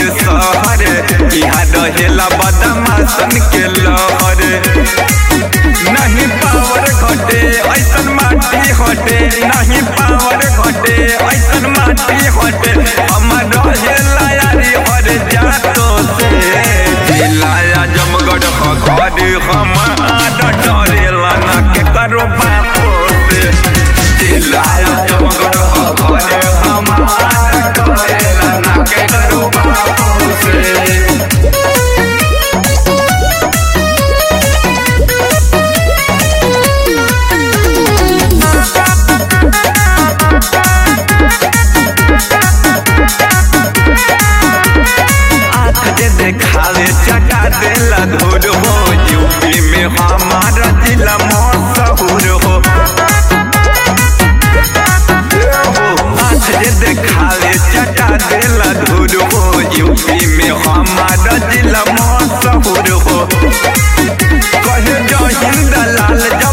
के शहर यहाँ रहेला बदमाशन के लहर नहीं पावर घटे ऐसन माटी हटे नहीं पावर घटे ऐसन माटी हटे हमर रहेला यारी हर जातो से जिलाया जमगढ़ घर हमार डरेला ना के करो बापो से जिलाया जमगढ़ घर हमार डरेला ना के करो बापो से आँख जे देखावे चटा देला धूर हो यूपी में हमारा जिला मशहूर हो आँख जे देखावे चटा देला धूर हो यूपी में हमारा जिला मशहूर हो कहे जय हिंद लाल जय